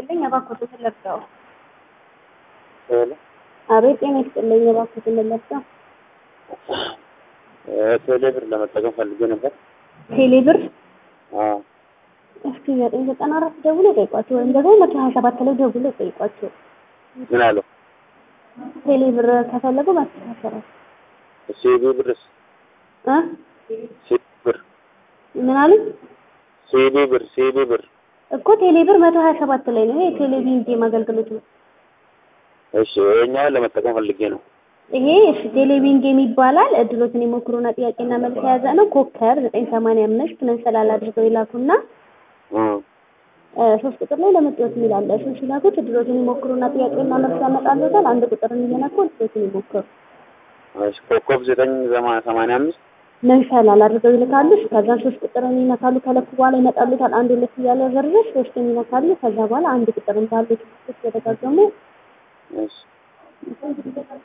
ይስጥልኝ እባክዎትን ለብሰው። ሄሎ አቤት ጤና ይስጥልኝ እባክዎትን ለብሰው። ቴሌ ብር ለመጠቀም ፈልጌ ነበር። ቴሌ ብር አዎ እስኪ ዘጠኝ ዘጠና አራት ደውሎ ጠይቋቸው ወይም ደግሞ መቶ ሀያ ሰባት ላይ ደውሎ ጠይቋቸው። ምን አለው? ቴሌ ብር ከፈለጉ ማስተካከራል ሲዲ ብርስ? እ ሲዲ ብር ምን አሉኝ ሲዲ ብር ሲዲ ብር እኮ ቴሌ ብር መቶ ሀያ ሰባት ላይ ነው። ይሄ የቴሌቪዥን ጌም አገልግሎት ነው። እሺ ይኸኛውን ለመጠቀም ፈልጌ ነው። ይሄ እሺ ቴሌቪዥን ጌም ይባላል። እድሎትን የሞክሩና ጥያቄና መልስ የያዘ ነው። ኮከር ዘጠኝ ሰማንያ አምስት መንሰላል አድርገው ይላኩና እ እ ሶስት ቁጥር ላይ ለመጫወት የሚላለ እሱን ሲላኩት እድሎትን የሞክሩና ጥያቄና መልስ ያመጣሉታል። አንድ ቁጥርን እየነኩ እድሎትን ይሞክሩ። እሺ ኮከብ ዘጠኝ ዘማ ሰማንያ አምስት መንሰላል አድርገው ይልካሉ። ከዛን ሶስት ቁጥርን ይነካሉ። ከለኩ በኋላ ይመጣሉታል። አንድ ሁለት እያለ ዘርዘር ሶስትን ይነካሉ። ከዛ በኋላ አንድ ቁጥርን ባሉት እየደጋገሙ እሺ